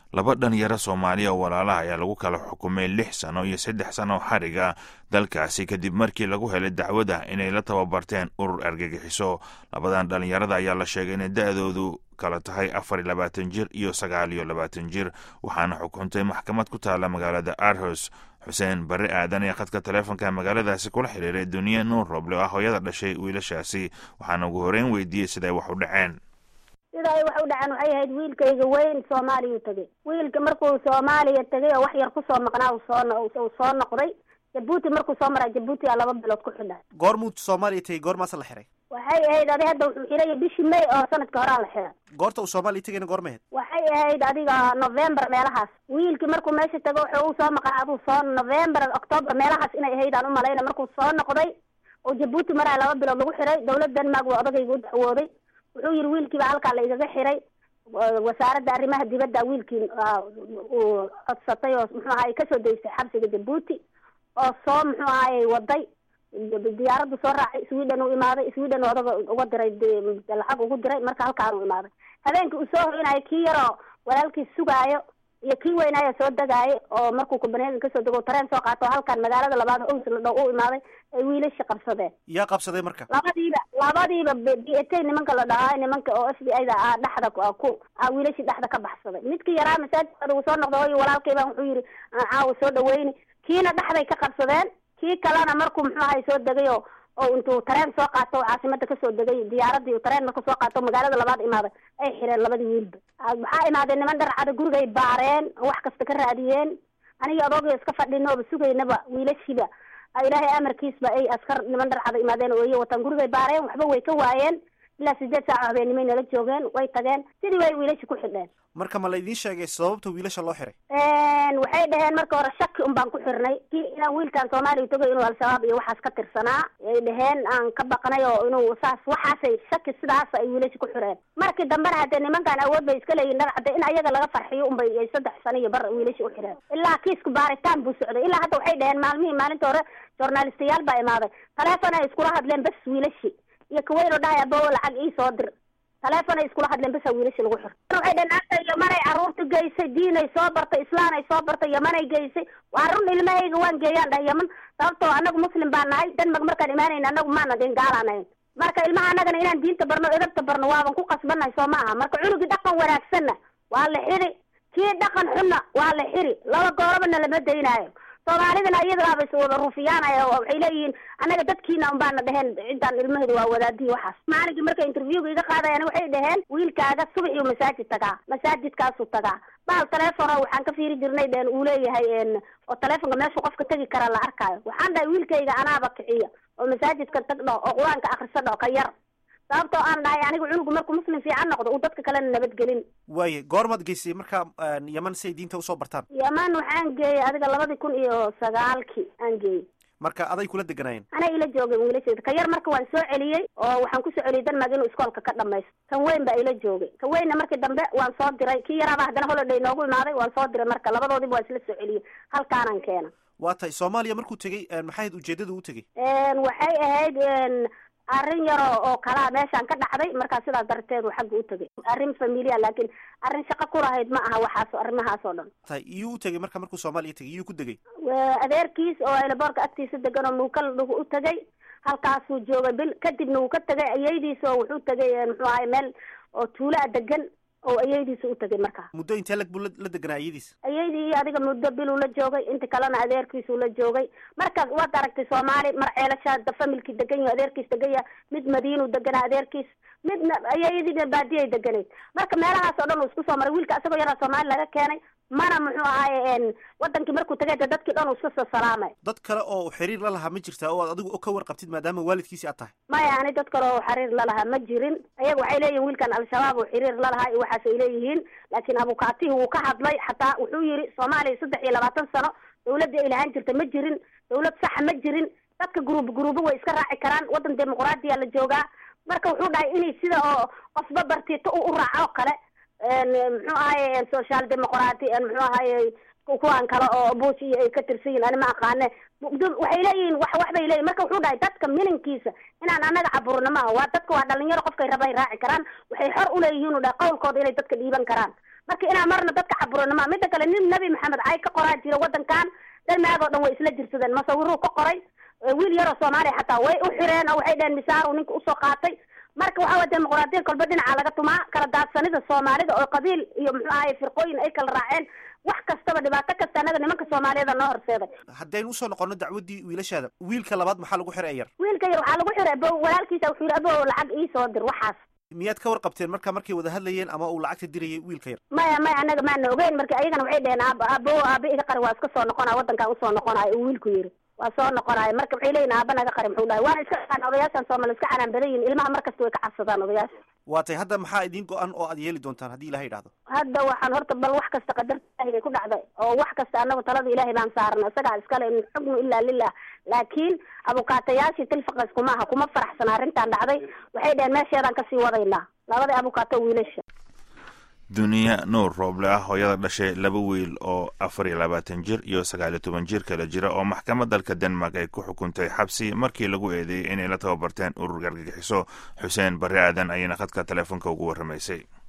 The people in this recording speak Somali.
laba dhalinyaro soomaaliya oo walaalaha ayaa lagu kala xukumay lix sano iyo saddex sano oo xariga dalkaasi kadib markii lagu helay dacwada inay la tababarteen urur argagixiso labadan dhalinyarada ayaa la sheegay inay da-doodu kala tahay afar iyo labaatan jir iyo sagaal iyo labaatan jir waxaana xukuntay maxkamad ku taala magaalada arhos xuseen barre aadan ee khadka taleefonka magaaladaasi kula xiriiray duniya nuur roble oo ah hooyada dhashay wiilashaasi waxaana ugu horeyn weydiiyey siday wax u dhaceen sida ay wax u dhaceen waxay ahayd wiilkayga weyn soomaaliyau tegay wiilka markuu soomaaliya tegay oo wax yar kusoo maqnaa soo soo noqday jabuuti markuu soo maraa jabuuti aa laba bilood ku xidha goormuu soomaaliya tegay goormaasa la xiray waxay ahayd adi hadda wuxuu xiraya bishii may oo sanadka horaa la xira goorta uu soomaaliya tegayna goorma ahayd waxay ahayd adiga november meelahaas wiilkii markuu meesha tago wuxuu u soo maqnaa aduu soo november october meelahaas inay ahayd aan umalayna markuu soo noqday oo jabuuti maraa laba bilood lagu xiray dawlad denmark waa odagayga u dacwooday wuxuu yihi wiilkiiba halkaa la igaga xiray wasaaradda arrimaha dibadda wiilkii uu codsatay oo muxuu ahaay kasoo daystay xabsiga jabuuti oo soo muxuu ahaayey waday diyaaraddu soo raacay sweden uu imaaday sweden odaga uga diray lacag ugu diray marka halkaan uu imaaday habeenkii uu soo hoynayo kii yaroo walaalkiis sugaayo iyo kii weynaayo soo degaayo oo markuu copenhagen kasoo dego tareen soo qaato halkaan magaalada labaad ows la dhow u imaaday ay wiilashi qabsadeen yaa qabsaday marka labadiiba labadiiba b a t nimanka la dhahaa nimanka oo f b i da a dhexda ku wiilashii dhexda ka baxsaday midkii yaraa masaajidkooda uu soo noqda oy walaalkayba wuxuu yihi caawa soo dhaweyni kiina dhexday ka qabsadeen kii kalena markuu muxuu ahay soo degay oo oo intuu tareen soo qaato caasimada kasoo degay diyaaradii tareen markuu soo qaato magaalada labaad imaaday ay xireen labadii wiilba waxaa imaadeen niman dharcada gurigay baareen wax kasta ka raadiyeen aniga adooga iska fadhinooba sugaynaba wiilashiiba ilaahay amarkiisba ay askar niman dharcada imaadeen oo iyo wataan gurigay baareen waxba way ka waayeen ilaa sideed saaco habeenimay nala joogeen way tageen sidii way wiilashi ku xidheen marka ma la idiin sheegay sababta wiilasha loo xiray waxay dhaheen marka hore shaki un baan ku xirnay kii inaan wiilkan soomaaliya tagay inuu al-shabaab iyo waxaas ka tirsanaa ay dhaheen aan ka baqnay oo inuu saas waxaasay shaki sidaas ay wiilashi ku xireen markii dambena haddee nimankan awood bay iska leeyihin dharcadde in ayaga laga farxiyo unbay ay saddex sano iyo bar wiilashi u xireen ilaa kiisku baaritaan buu socday ilaa hadda waxay dhaheen maalmihii maalinta hore journalistayaal baa imaaday taleefon ay iskula hadleen bas wiilashi iyo kaweynoo dhahay abowo lacag ii soo dir taleefon ay iskula hadleen basa wiilashi lagu xir waxay dhaheen anta yamanay carruurta geysay diinay soo bartay islaan ay soo bartay yamanay geysay waa run ilmahayga waan geeyaan dhahay yaman sababtoo anagu muslim baa nahay denmark markaan imaanayna anagu maana deen gaalaanayn marka ilmaha anagana inaan diinta barno edabta barno waaban ku qasbannahay soo ma aha marka cunugii dhaqan wanaagsanna waa la xiri kii dhaqan xunna waa la xiri laba goorabana lama daynaayo soomaalidana iyadaaba is wada rufiyaanaya waxay leeyihiin annaga dadkiina un baana dheheen ciddaan ilmaheedu waa wadaadihi waxaas maalinkii markay interviewga iga qaadayan waxay dhaheen wiilkaaga subaxiyuu masaajid tagaa masaajidkaasuu tagaa bahal telefono waxaan ka fiiri jirnay dheen uu leeyahay oo telefonka meeshuu qofka tegi kara la arkaayo waxaan dhahay wiilkayga anaaba kiciya oo masaajidka tag dhaho oo qur-aanka akriso dhaho ka yar sababtoo aan dhahay anigu cunugu markuu muslim fiican noqdo uu dadka kalena nabadgelin waaye goormaad geysay marka yaman si ay diinta usoo bartaan yaman waxaan geeyey adiga labadii kun iyo sagaalkii aan geeyey marka aday kula deganaayeen anay ila joogay wiilasheeda ka yar marka waan soo celiyey oo waxaan kusoo celiyey denmark inuu iskoolka ka dhamaysto kan weyn baa ila joogay kan weynna markii dambe waan soo diray kii yaraaba haddana holiday noogu imaaday waan soo diray marka labadoodiba waan isla soo celiyey halkaanaan keena waa tahay soomaaliya markuu tegey maxay ahayd ujeedada u tegey waxay ahayd arrin yaro oo kalaa meeshaan ka dhacday markaa sidaas darteedu xagga u tegay arrin familia laakiin arrin shaqo ku lahayd ma aha waxaas arrimahaas oo dhan tahay iyuu u tegay marka markuu soomaaliya tegay iyuu ku degay adeerkiis oo aylaboorka agtiisa degan oo muukal dhugu u tegay halkaasuu joogay bil kadibna wuu ka tegay ayaydiis oo wuxuu tegay muxuu ahay meel oo tuulaa degan oo ayaydiisa u tegay markaa muddo intee lag buu la deganaa ayadiis ayaydii adiga muddo biluu la joogay inta kalena adeerkiisuu la joogay marka waad aragtay soomaali mar ceelashaa familkii degan yaho adeerkiis degan yaha mid madiinuu deganaa adeerkiis midna ayayadiina baadiyay deganayd marka meelahaas oo dhan uu isku soo maray wiilka isagoo yaraa soomaali laga keenay mana muxuu ahaaye wadankii markuu tagay de dadkii dhan uu iska soo salaamay dad kale oo xiriir la lahaa ma jirtaa oo aad adigu ka warqabtid maadaama waalidkiisi aad tahay maya ani dad kale oo xiriir lalahaa ma jirin ayaga waxay leeyihin wiilkan al-shabaab oo xiriir lalahaa iyo waxaas ay leeyihiin laakiin abukaatihi wuu ka hadlay xataa wuxuu yihi soomaaliya saddex iyo labaatan sano dawladii ay lahaan jirta ma jirin dawlad saxa ma jirin dadka guruub guruubo way iska raaci karaan waddan dimuqraadiya la joogaa marka wuxuu dhahay inay sida oo qofba bartiito u raaco oo kale muxuu ahaye social demoqrati muxuu ahaye kuwan kale oo bush iyo ay ka tirsan yihin ani ma aqaane waxay leeyihiin wax wax bay leeyihin marka wuxuu dhahay dadka mininkiisa inaan anaga caburna maaha waa dadka waa dhalinyaro qofkay raba ay raaci karaan waxay xor uleeyihiin u dhahay qawlkooda inay dadka dhiiban karaan marka inaan marna dadka caburino ma midda kale nin nabi maxamed cay ka qoraa jira wadankan dalmaag oo dhan way isla jirsadeen masawiruu ka qoray wiil yaroo soomaaliya xataa way u xireen oo waxay dheheen misaar uu ninka usoo qaatay marka waxaa waye dimuqraadiya kolba dhinaca laga tumaa kala daadsanida soomaalida oo qabiil iyo muxuu ahaye firqooyin ay kala raaceen wax kastaba dhibaato kasta anaga nimanka soomaaliyeeda noo horseeday haddaynu usoo noqono dacwaddii wiilashaada wiilka labaad maxaa lagu xiray yar wiilka yar waxaa lagu xiray abo walaalkiisa wuxuu yidhi abo lacag iisoo dir waxaas miyaad ka warqabteen marka markay wada hadlayeen ama uu lacagta dirayay wiilka yar maya maya anaga maana ogeyn marka ayagana waxay dheheen aab abo aabe iga qari waa iska soo noqonaya wadankan usoo noqonayo uu wiilku yidhi waa soo noqonayo marka waxay leeyihin aaba naga qari muxuu dhahay waana iska aan odayaashan soomaali iska canaan badan yihin ilmaha markasta way ka cabsadaan odayaasha waa tay hadda maxaa idiin go-an oo aad yeeli doontaan haddii ilaha idhahdo hadda waxaan horta bal wax kasta qadarta ilahay bay ku dhacday oo wax kasta anagu talada ilaahay baan saarna isagaa iskale in xukmu ilaa lilah laakiin abukaatayaashii tilfaqas kuma aha kuma faraxsana arrintan dhacday waxay dheheen meesheedaan kasii wadaynaa labadii abukaato wiilasha duniya nuur rooble ah hooyada dhashay laba wiil oo afar iyo labaatan jir iyo sagaal iyo toban jir kala jira oo maxkamad dalka denmark ay ku xukuntay xabsi markii lagu eedeeyey inay la tababarteen urur gargagixiso xuseen barre aadan ayayna khadka teleefonka ugu warramaysay